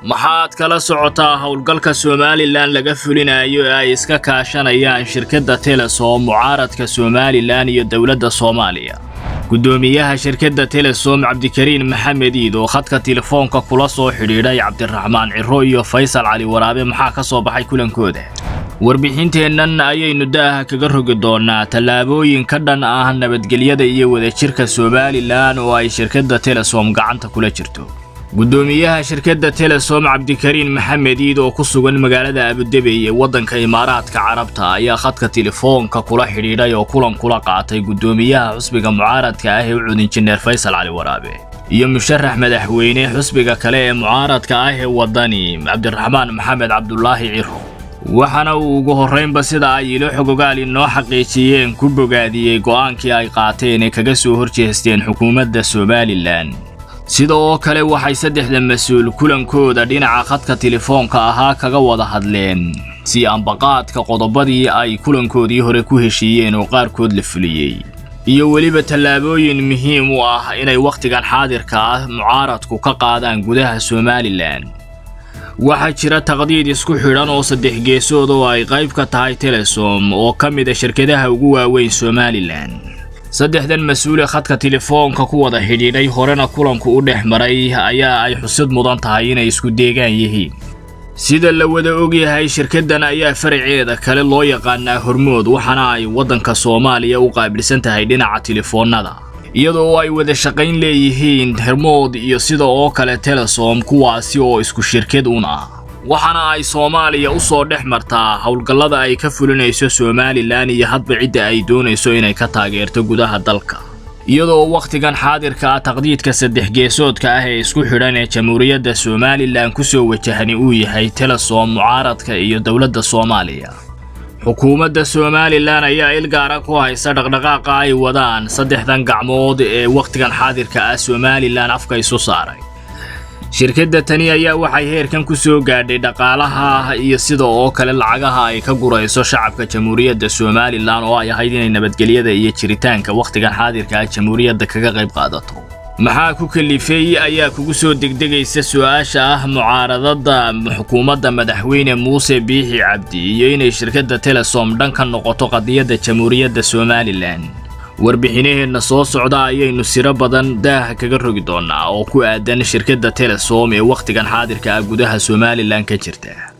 maxaad kala socotaa howlgalka somalilan laga fulinayo ee ay iska kaashanayaan shirkadda telesom mucaaradka somalilan iyo dowladda soomaaliya guddoomiyaha shirkadda telesom cabdikariin maxamed iid oo khadka telefoonka kula soo xidhiidhay cabdiraxmaan ciro iyo faysal cali waraabe maxaa ka soo baxay kulankooda warbixinteennan ayaynu da'aha kaga rogi doonnaa tallaabooyin ka dhan ah nabadgelyada iyo wadajirka somalilan oo ay shirkadda telesom gacanta kula jirto guddoomiyaha shirkadda telesom cabdikariin maxamed iid oo ku sugan magaalada abudebey ee waddanka imaaraadka carabta ayaa khadka telefoonka kula xidhiidhay oo kulan kula qaatay guddoomiyaha xusbiga mucaaradka ah ee u cud injineer faysal cali waraabe iyo musharax madaxweyne xusbiga kale ee mucaaradka ah ee waddani cabdiraxmaan maxamed cabdulaahi ciro waxaana uu ugu horraynba sida ay ilo xogogaal inoo xaqiijiyeen ku bogaadiyey go'aankii ay qaateen ee kaga soo horjeesteen xukuumadda somalilan sida oo kale waxay saddexda mas-uul kulankooda dhinaca khadka telefoonka ahaa kaga wada hadleen si ambaqaadka qodobadii ay kulankoodii hore ku heshiiyeen oo qaarkood la fuliyey iyo weliba tallaabooyin muhiim u ah inay wakhtigan xaadirka ah mucaaradku ka qaadaan gudaha somalilan waxaa jira taqdiid isku xidhan oo saddex geesood oo ay qayb ka tahay telesom oo ka mid a shirkadaha ugu waaweyn somalilan saddexdan mas-uule khadka telefoonka ku wada xidhiidhay horena kulanku u dhex maray ayaa ay xusid mudan tahay inay isku deegaan yihiin sida la wada ogyahay shirkaddan ayaa faraceeda kale loo yaqaanaa hormood waxaana ay waddanka soomaaliya u qaabilsan tahay dhinaca telefoonnada iyadoo ay wada shaqayn leeyihiin hermood iyo sida oo kale telesom kuwaasi oo isku shirkad un ah waxaana ay soomaaliya u soo dhex martaa howlgallada ay ka fulinayso somalilan iyo hadba cidda ay doonayso inay ka taageerto gudaha dalka iyadoo wakhtigan xaadirka ah taqdiidka saddex geesoodka ah ee isku xidhan ee jamhuuriyadda somalilan ku soo wajahani uu yahay telesom mucaaradka iyo dowladda soomaaliya xukuumadda somalilan ayaa il gaara ku haysa dhaqdhaqaaqa ay wadaan saddexdan gacmood ee wakhtigan xaadirka ah somalilan afka isu saaray shirkadda tani ayaa waxay heerkan ku soo gaadhay dhaqaalaha iyo sida oo kale lacagaha ay ka gurayso shacabka jamhuuriyadda somalilan oo ay ahayd inay nabadgelyada iyo jiritaanka wakhtigan xaadirka ah jamhuuriyadda kaga qayb qaadato maxaa ku kalifay ayaa kugu soo degdegaysa su-aasha ah mucaaradada xukuumadda madaxweyne muuse biixi cabdi iyo inay shirkadda telesom dhan ka noqoto qadiyadda jamhuuriyadda somalilan warbixinaheenna soo socda ayaynu siro badan daaha kaga rogi doonnaa oo ku aadan shirkadda telesom ee wakhtigan xaadirka ah gudaha somalilan ka jirta